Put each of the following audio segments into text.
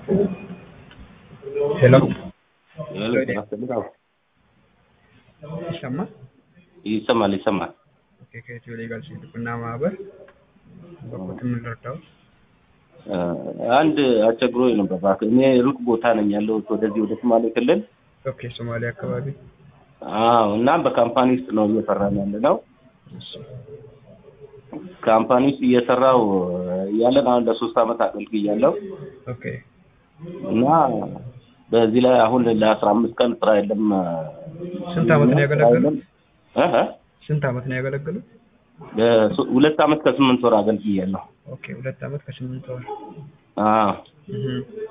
ሄሎ ይሰማል? ይሰማል ይሰማል። ኦኬ ከኢትዮ ሌጋል ሴቶችና ማህበር በኩል የምንረዳው አንድ አስቸግሮኝ ነበር። እባክህ እኔ ሩቅ ቦታ ነኝ ያለሁት ወደዚህ ወደ ሶማሌ ክልል። ኦኬ ሶማሌ አካባቢ አዎ እና በካምፓኒ ውስጥ ነው እየሰራን ያለ ነው። ካምፓኒ ውስጥ እየሰራው ያለን አሁን ለሶስት አመት አገልግያለሁ ኦኬ እና በዚህ ላይ አሁን ለአስራ አምስት ቀን ስራ የለም። ስንት አመት ነው ያገለገሉት? እህ ስንት አመት ነው ያገለገሉት? በሶ- ሁለት አመት ከስምንት ወር አገልግያለሁ። ኦኬ ሁለት አመት ከስምንት ወር አዎ እህ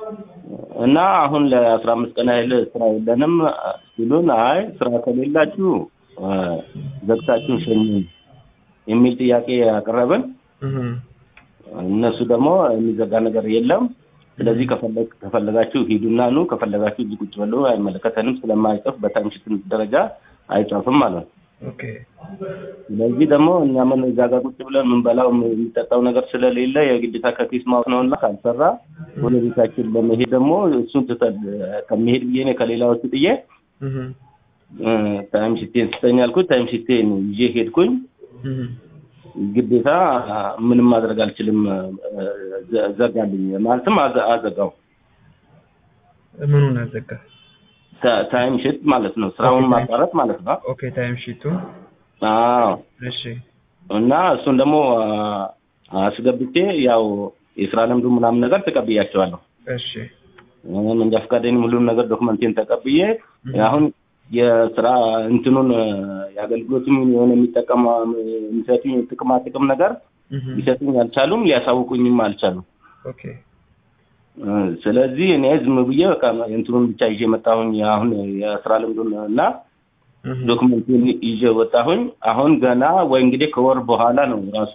እና አሁን ለአስራ አምስት ቀን ያህል ስራ የለንም ሲሉን፣ አይ ስራ ከሌላችሁ አ፣ ዘግታችሁን ሸኙን የሚል ጥያቄ ያቀረብን። እህ እነሱ ደግሞ የሚዘጋ ነገር የለም፣ ስለዚህ ከፈለግ ከፈለጋችሁ ሂዱና ኑ፣ ከፈለጋችሁ እዚህ ቁጭ በሉ፣ አይመለከተንም ስለማይጽፍ በታይምሽት ደረጃ አይጻፍም ማለት ነው። ኦኬ ስለዚህ ደግሞ እኛ ምን እዛ ጋር ቁጭ ብለን የምንበላው የሚጠጣው ነገር ስለሌለ የግዴታ ከኪስ ማውጣት ነውና ካልሰራ ወደ ቤታችን ለመሄድ ደግሞ እሱን ትተን ከመሄድ ብዬ እኔ ከሌላዎቹ ጥዬ እህ ታይም ሽቴን ስጠኝ አልኩት። ታይም ሽቴን ይዤ ሄድኩኝ። እህ ግዴታ ምንም ማድረግ አልችልም፣ ዘ- ዘጋልኝ ማለትም አዘ- አዘጋው ምኑን አዘጋ? ታ- ታይም ሽት ማለት ነው፣ ስራውን ኦኬ፣ ታይም ማቋረጥ ማለት ነው። ኦኬ ታይም ሺቱን አዎ እሺ እና እሱን ደግሞ አ- አስገብቼ ያው የስራ ልምዱ ምናምን ነገር ተቀብያቸዋለሁ። እሺ መንጃ ፈቃዴንም ሁሉም ነገር ዶክመንቴን ተቀብዬ አሁን የስራ እንትኑን የአገልግሎትም የሆነ የሚጠቀም የሚሰጡኝ ጥቅማ ጥቅም ነገር እህ ሊሰጡኝ አልቻሉም፣ ሊያሳውቁኝም አልቻሉም። ኦኬ እ፣ ስለዚህ እኔ ዝም ብዬ በቃ እንትኑን ብቻ ይዤ መጣሁኝ። አሁን የስራ ልምዱን እና እህ ዶክመንቱን ይዤ ወጣሁኝ። አሁን ገና ወይ እንግዲህ ከወር በኋላ ነው ራሱ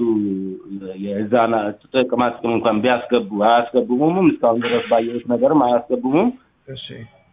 የዛና ጥቅማ ጥቅም እንኳን ቢያስገቡ አያስገቡሙም። እስካሁን ድረስ ባየሁት ነገርም አያስገቡሙም። እሺ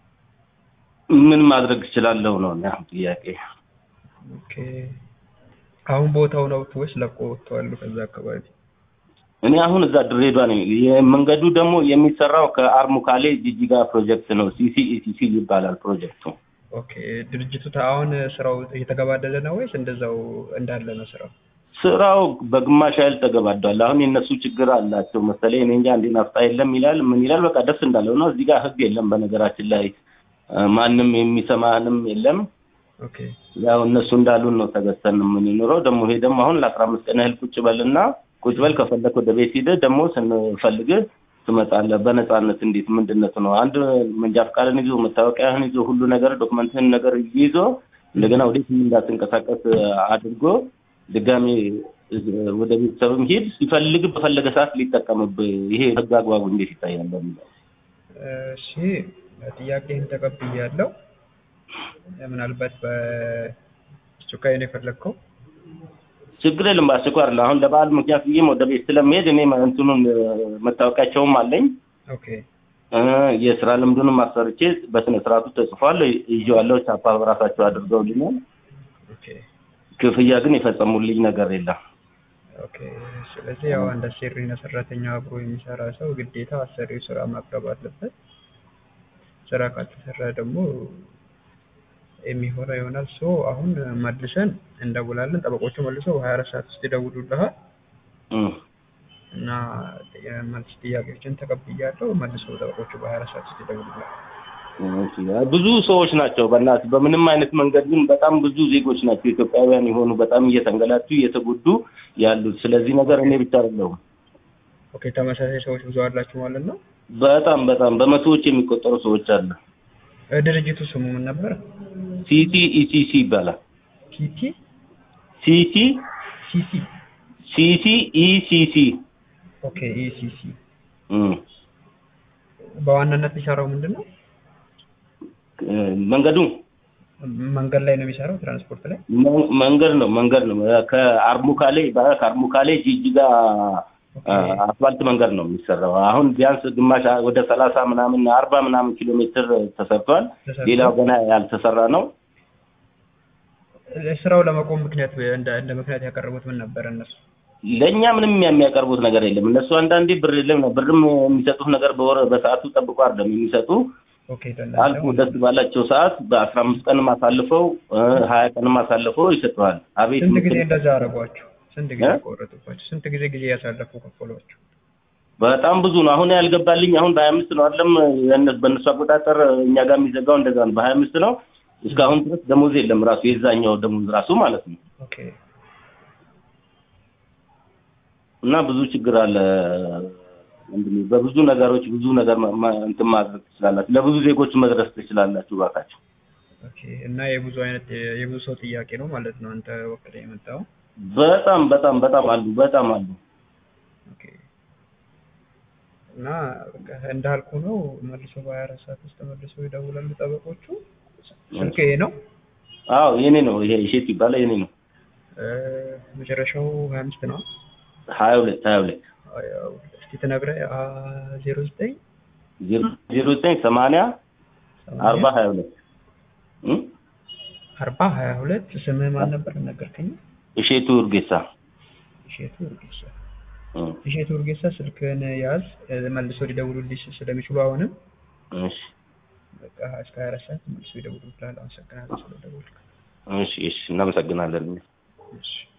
ምን ማድረግ እችላለሁ ነው እኔ አሁን ጥያቄ። ኦኬ አሁን ቦታው ነው ወይስ ለቆ ወጥተዋል ከዛ አካባቢ? እኔ አሁን እዛ ድሬዳዋ ነኝ። የመንገዱ ደግሞ የሚሰራው ከአርሙካሌ ጂጂጋ ፕሮጀክት ነው። ሲሲኢሲሲ ይባላል ፕሮጀክቱ። ኦኬ ድርጅቱ ታ- አሁን ስራው እየተገባደደ ነው ወይስ እንደዛው እንዳለ ነው ስራው? ስራው በግማሽ ያህል ተገባዷል። አሁን የእነሱ ችግር አላቸው መሰለኝ። እኔ እንጃ እንዴ ናፍጣ የለም ይላል ምን ይላል። በቃ ደስ እንዳለው ነው። እዚህ ጋር ህግ የለም በነገራችን ላይ እ፣ ማንም የሚሰማንም የለም። ኦኬ ያው እነሱ እንዳሉን ነው ተገዝተን የምንኖረው። ደግሞ ይሄ ደግሞ አሁን ለአስራ አምስት ቀን ያህል ቁጭ በልና ቁጭ በል ከፈለክ ወደ ቤት ሂደህ ደግሞ ስንፈልግህ ትመጣለህ በነፃነት። እንዴት ምንድነቱ ነው? አንድ መንጃ ፈቃድን ይዞ መታወቂያህን ይዞ ሁሉ ነገር ዶክመንትህን ነገር ይዞ እንደገና ወዴት እንዳትንቀሳቀስ አድርጎ ድጋሜ ወደ ቤተሰብም ሂድ ሲፈልግ በፈለገ ሰዓት ሊጠቀምብህ ይሄ ህግ አግባቡ እንዴት ይታያል? በሚለው እሺ ጥያቄህን ተቀብያለሁ። ምናልባት በአስቸኳይ ነው የፈለግከው? ችግር የለም። በአስቸኳይ አይደለም። አሁን ለበዓል ምክንያት ብዬም ወደ ቤት ስለምሄድ እኔ እንትኑን መታወቂያቸውም አለኝ ኦኬ እ፣ የስራ ልምዱንም አሰርቼ በስነ ስርዓቱ ተጽፏል ይዤዋለሁ። ቻፓ በራሳቸው አድርገውልኛል። ኦኬ ክፍያ ግን የፈጸሙልኝ ነገር የለም። ኦኬ። ስለዚህ ያው አንድ አሰሪና ሰራተኛ አብሮ የሚሰራ ሰው ግዴታ አሰሪው ስራ ማቅረብ አለበት። ስራ ካልተሰራ ደግሞ የሚሆነው ይሆናል። ሶ አሁን መልሰን እንደውላለን። ጠበቆቹ መልሰው በሀያ አራት ሰዓት ውስጥ ይደውሉልሃል እም። እና የመልስ ጥያቄዎችን ተቀብያለሁ። መልሰው ጠበቆቹ በሀያ አራት ሰዓት ውስጥ ይደውሉልሃል። እሺ፣ ብዙ ሰዎች ናቸው። በእናትህ በምንም አይነት መንገድ ግን በጣም ብዙ ዜጎች ናቸው ኢትዮጵያውያን የሆኑ በጣም እየተንገላቱ እየተጎዱ ያሉት። ስለዚህ ነገር እኔ ብቻ አይደለሁም። ኦኬ ተመሳሳይ ሰዎች ብዙ አላችሁ ማለት ነው። በጣም በጣም በመቶዎች የሚቆጠሩ ሰዎች አሉ። እ፣ ድርጅቱ ስሙ ምን ነበር? ሲቲ ኢሲሲ ይባላል። ቲቲ ሲቲ ሲሲ ሲሲ ኢሲሲ ኦኬ ኢሲሲ እም። በዋናነት የሚሰራው ምንድን ነው? እ፣ መንገዱ መንገድ ላይ ነው የሚሰራው፣ ትራንስፖርት ላይ። መ- መንገድ ነው መንገድ ነው ከአርሙካሌ ከአርሙካሌ ጂጂጋ አ፣ አስፋልት መንገድ ነው የሚሰራው። አሁን ቢያንስ ግማሽ ወደ ሰላሳ ምናምን አርባ ምናምን ኪሎ ሜትር ተሰርቷል። ተሰርቷል። ሌላው ገና ያልተሰራ ነው። ስራው ለመቆም ምክንያት እንደ እንደ ምክንያት ያቀረቡት ምን ነበር እነሱ? ለእኛ ምንም የሚያቀርቡት ነገር የለም። እነሱ አንዳንዴ ብር የለም ብርም የሚሰጡት ነገር በወር በሰዓቱ ጠብቆ አይደለም የሚሰጡ ኦኬ ለእናንተ አልፎ ደስ ባላቸው ሰዓት በአስራ አምስት ቀንም አሳልፈው እ ሀያ ቀንም አሳልፈው ይሰጠዋል። አቤት ስንት ጊዜ ምክር- እንደዛ አደረጓችሁ? ስንት ጊዜ እ? ቆረጡባችሁ? ስንት ጊዜ ጊዜ ያሳለፉ ከፈሏችሁ? በጣም ብዙ ነው። አሁን ያልገባልኝ አሁን በሀያ አምስት ነው አይደለም የእነ- በእነሱ አቆጣጠር እኛ ጋር የሚዘጋው እንደዛ ነው። በሀያ አምስት ነው እስካሁን ድረስ ደሞዝ የለም ራሱ የዛኛው ደሞዝ ራሱ ማለት ነው። ኦኬ እና ብዙ ችግር አለ ወንድሜ። በብዙ ነገሮች ብዙ ነገር ማ- ማ- እንትን ማድረግ ትችላላችሁ። ለብዙ ዜጎች መድረስ ትችላላችሁ እባካችሁ። ኦኬ እና የብዙ አይነት የብዙ ሰው ጥያቄ ነው ማለት ነው አንተ ወክለ የመጣው። በጣም በጣም በጣም አሉ በጣም አሉ። ኦኬ እና በቃ እንዳልኩ ነው መልሶ በሀያ አራት ሰዓት ውስጥ መልሶ ይደውላሉ ጠበቆቹ። ስልክ ይሄ ነው አዎ የኔ ነው ይሄ እሼት ይባላል የኔ ነው። እ፣ መጨረሻው ሀያ አምስት ነው። ሀያ ሁለት ሀያ ሁለት ያው እስኪ ትነግረህ ዜሮ ዘጠኝ ዜሮ ዘጠኝ ሰማንያ አርባ ሀያ ሁለት እ? አርባ ሀያ ሁለት ስምህ ማን ነበር ነገርከኝ? እሼቱ እርጌሳ እሼቱ እርጌሳ። እ። እሼቱ እርጌሳ ስልክህን ያዝ፣ እ፣ መልሶ ሊደውሉልሽ ስለሚችሉ አሁንም እሺ በቃ እስከ ሀያ አራት ሰዓት መልሶ ይደውሉልሃል። አመሰግናለሁ ስለደወልክ። እሺ እሺ እናመሰግናለን። እሺ